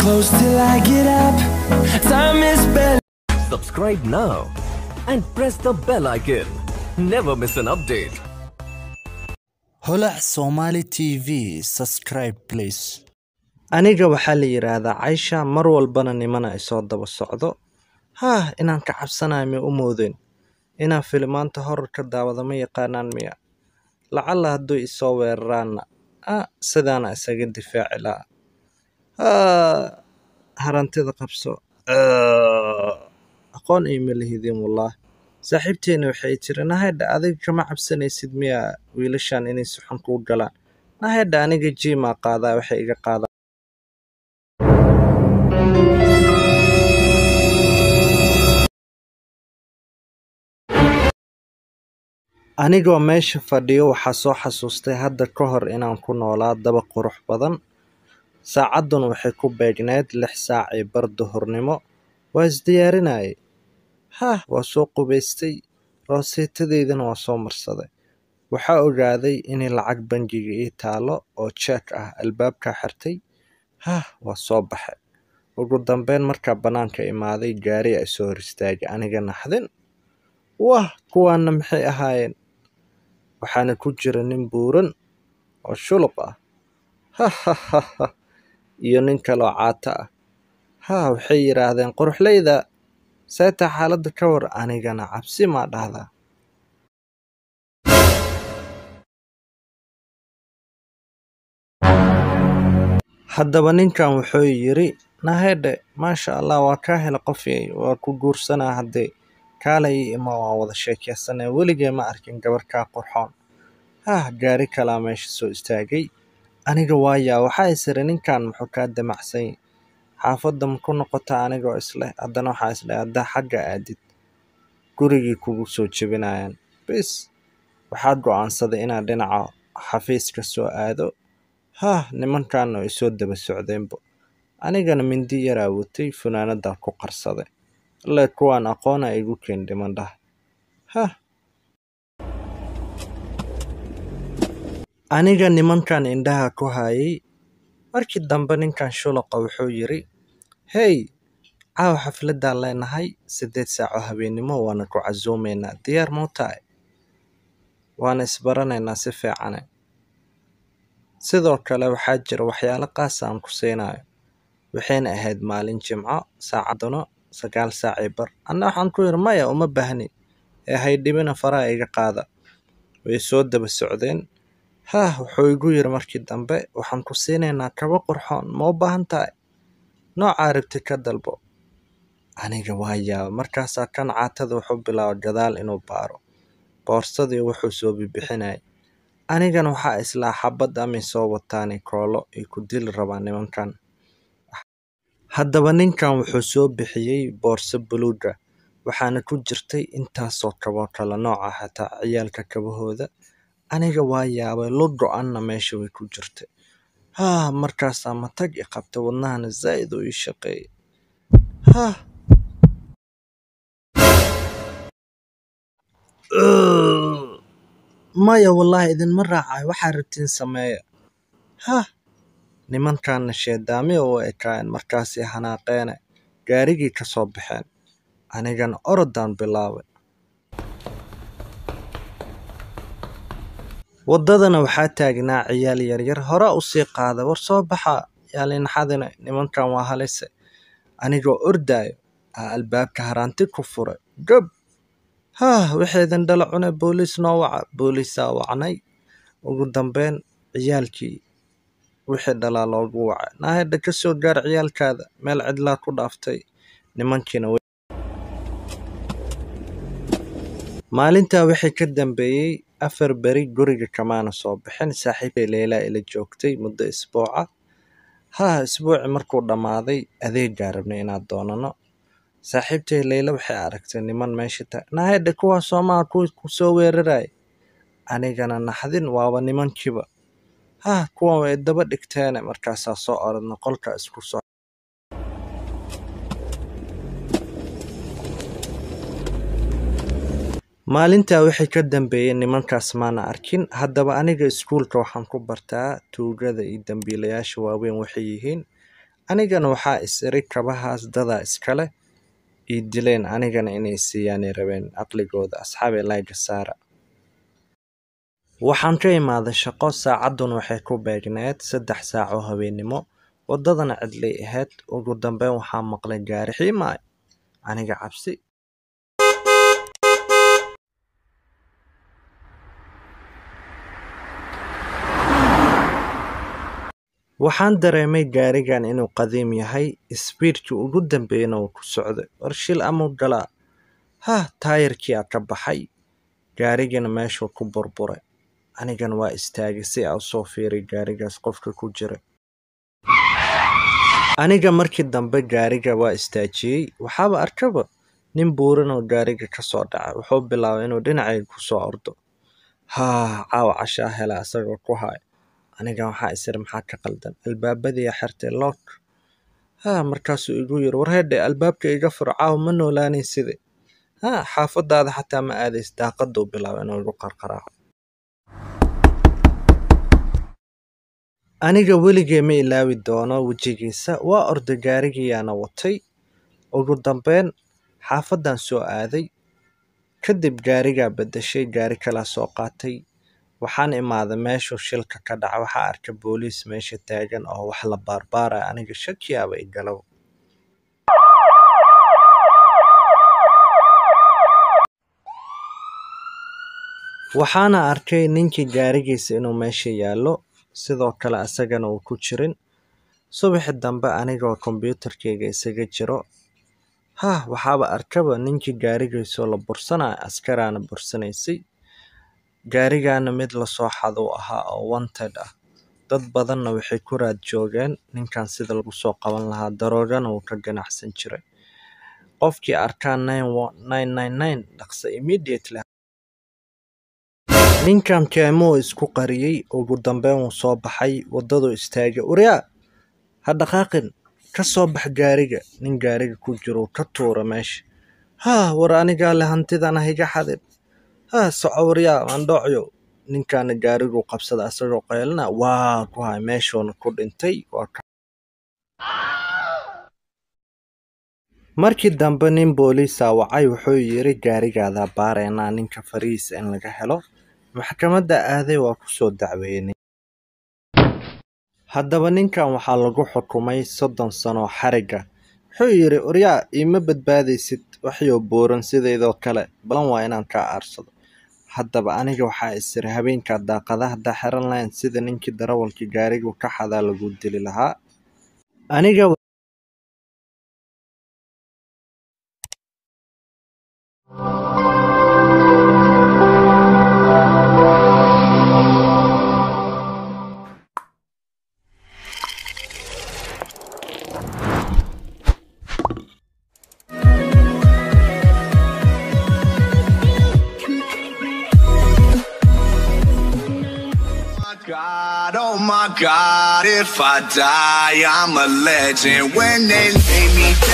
close till I get up. Time is barely. Subscribe now and press the bell icon. Never miss an update. holac somali tv subscribe please aniga waxaa la yidhaahdaa caysha mar walbana nimana isoo daba socdo haah inaan ka cabsanayo ma u moodeen inaan filimaanta horarka daawada ma yaqaanaan miya lacalla hadduu isoo weeraraanna ah sidaana isaga difaaci lahaa haa harantida qabso Ah, aqoon ay ma lihidin wallah saaxiibteena waxay tiri nahedha adiga kama cabsanaysid miya wiilashan inay si xun kuu galaan nahedha aniga jiimaa qaadaa waxay iga qaadaa anigoo meesha fadhiyo waxaa soo xasuustay hadda ka hor inaan ku noolaa daba qurux badan saacadduna waxay ku beegneyd lix saac iyo bar duhurnimo waa isdiyaarinayay hah waa soo qubaystay rooseetadeydana waa soo marsaday waxaa ogaaday inay lacag bangiga ii taalo oo jeek ah albaabkaa xirtay hah waa soo baxay ugu dambeyn markaa bannaanka imaaday gaari ay soo hor istaagay aniga naxdin wah kuwaana maxay ahaayeen waxaana ku jira nin buuran oo shuluq ah hahahaha iyo nin kaloo caato ah haa waxay yidhaahdeen quruxleyda seetaa xaaladda ka war anigana cabsi maa dhahdaa haddaba ninkan wuxuu yidhi nahedhe maasha allah waa kaa hela qofyay waa ku guursanaa haddee kaalay ii ima waan wada sheekeysanay weligee ma arkin gabar kaa qurxoon hah gaari kalaa meesha soo istaagay aniga waayaa waxaa isiri ninkan muxuu kaa damacsan yahay xaafadda ma ku noqotaa anigoo isleh haddana waxaa isdhahay haddaa xagga aadid gurigii kugu soo jebinayaan bis waxaa go'aansaday inaad dhinaca xafiiska soo aado hah nimankaana ay soo daba socdeenbo anigana mindi yaraa watay funaanadan ku qarsaday alle kuwaan aqoona igu keen dhiman dhah hah aniga nimankan indhaha ku hayay markii dambe ninkan shulaqa wuxuu yidhi hey caawa xafladaan leenahay siddeed saaco habeennimo waana ku casuumaynaa diyaar mau tahay waana isbaranaynaa si fiicane sidoo kale waxaa jira waxyaalo qaasa aan ku siinayo waxayna ahayd maalin jimco saacadduna sagaal saacii bar anna waxaan ku yidhi maya uma baahni ee haydhibina faraha iga qaada way soo daba socdeen hah wuxuu igu yidhi markii dambe waxaan ku siinaynaa kaba qurxoon ma u baahan tahay noocaa rabti ka dalbo aniga waa yaaba markaasaa kan caatada wuxuu bilaaba gadaal inuu baaro boorsadii wuxuu soo bibixinayay anigana waxaa islaa xabad amay soo wataani koolo ay ku dili rabaan nimankan haddaba ninkan wuxuu soo bixiyey boorso buluuga waxaana ku jirtay intaasoo kaboo kale nooca xataa ciyaalka kabahooda aniga waa yaabay lo go-anna meesha way ku jirtay haa markaasaa matag i qabtay wadnahana zaa'id uu ii shaqeeyay hah maya wallaahi idinma raacayo waxaa rabtiin sameeya hah nimankaana sheedaami u ekaayeen markaasay hanaaqeene gaarigii ka soo baxeen anigana orodaan bilaabay waddadana waxaa taagnaa ciyaal yaryar hore u sii qaada war soo baxa yaalinaxadina nimankan waa halise anigoo ordaayo aa albaabka haraanti ku furay gab haah waxaydan dhala cune booliis noo waca booliisaa wacnay ugu dambeyn ciyaalkii wixii dhalaa loogu wacay naahedha ka soo gaar ciyaalkaada meel cidlaa ku dhaaftay nimankiina way maalintaa wixii ka dambeeyey afar beri guriga kamaana soo bixin saaxiibkay leylaa ila joogtay muddo isbuuca haa isbuuci markuu dhammaaday adeegaa rabnay inaad doonano saaxiibtay leyla waxay aragtay niman meesha ta nahedha kuwaa soomaha kuwii ku soo weeraraya anigana naxdin waaba nimankiiba hah kuwan way daba dhigteene markaasaa soo orodna qolka isku soo maalintaa wixii ka dambeeyey nimankaas maana arkin haddaba aniga iskuulka waxaan ku bartaa tuugada iyo dambiilayaasha waaweyn waxay yihiin anigana waxaa is iri kabahaas dadaa iskale ii dileen anigana inay siiyaanay rabeen caqligooda asxaabi layga saara waxaan ka imaaday shaqo saacadduna waxay ku beegneed saddex saac oo habeennimo waddadana cidlay ahayd ugu dambeyn waxaa maqlay gaari xiimaay aniga cabsi waxaan dareemay gaarigan inuu qadiim yahay isbiidkii ugu dambeeyana uu ku socday warshil amuu galaa hah taayirkii aa ka baxay gaarigana meeshuu ku burburay anigana waa istaagay si aa usoo fiiriy gaarigaas qofka ku jira aniga markii dambe gaariga waa istaajiyey waxaaba arkaba nin buuran oo gaariga ka soo dhacay wuxuu bilaabay inuu dhinacayga ku soo ordo haa caawa cashaa hela isagoo ku haya aniga waxaa isiri maxaa ka qaldan albaabadii xirtay lock haa markaasuu igu yiri warheedhe albaabka iga fur caawa ma noolaanay side haa xaafadaada xataa ma aadays daaqaduu bilaabay inuu igu qarqaraaco aniga weligee ma ilaawi doono wejigiisa waa orda gaarigiyaana watay ugu dambeyn xaafadan soo aaday kadib gaarigaa bedeshay gaari kalaa soo qaatay waxaan imaaday meeshuu shilka ka dhaca waxaa arka booliis meesha taagan oo wax la baarbaaraya aniga shakiyaaba i galow waxaana arkay ninkii gaarigiisa inuu meesha yaallo sidoo kale asagana uu ku jirin subaxi dambe anigoo kombyuutarkayga isaga jiro hah waxaaba arkaba ninkii gaarigiisoo la bursanaya askaraana bursanaysay gaarigana mid lasoo xaduu ahaa oo wanted ah dad badanna waxay ku raad joogeen ninkan sida lagu soo qaban lahaa daroogana wuu ka ganacsan jiray qofkii arkaa dhaqsa immediately ninkan keemuu isku qariyey ugu dambeyn wuu soo baxay waddaduu istaagay uryaa ha dhaqaaqin ka soo bax gaariga nin gaariga ku jiruu ka tuura meesha haa war anigaa le hantidan ha iga xadin haa soco waryaa mandhoocyo ninkaana gaariguu qabsada asagoo qaylina waa ku hay meeshuuna ku dhintay waa ka markii dambe nin booliisa wacay wuxuu yiri gaarigaadaa baaraynaa ninka farihiisa in laga helo maxkamadda aaday waa ku soo dacweynay haddaba ninkan waxaa lagu xukumay soddon sanoo xariga wuxuu yidhi oryaa iima badbaadaysid waxyoo buuran sidaydoo kale balan waa inaan kaa aarsado haddaba aniga waxaa isiri habeenkaa daaqadaha haddaa xiran lahayn sida ninkii darawalkii gaarigu ka xadaa lagu dili lahaa aniga God, oh my God, if I die, I'm a legend. When they lay me down.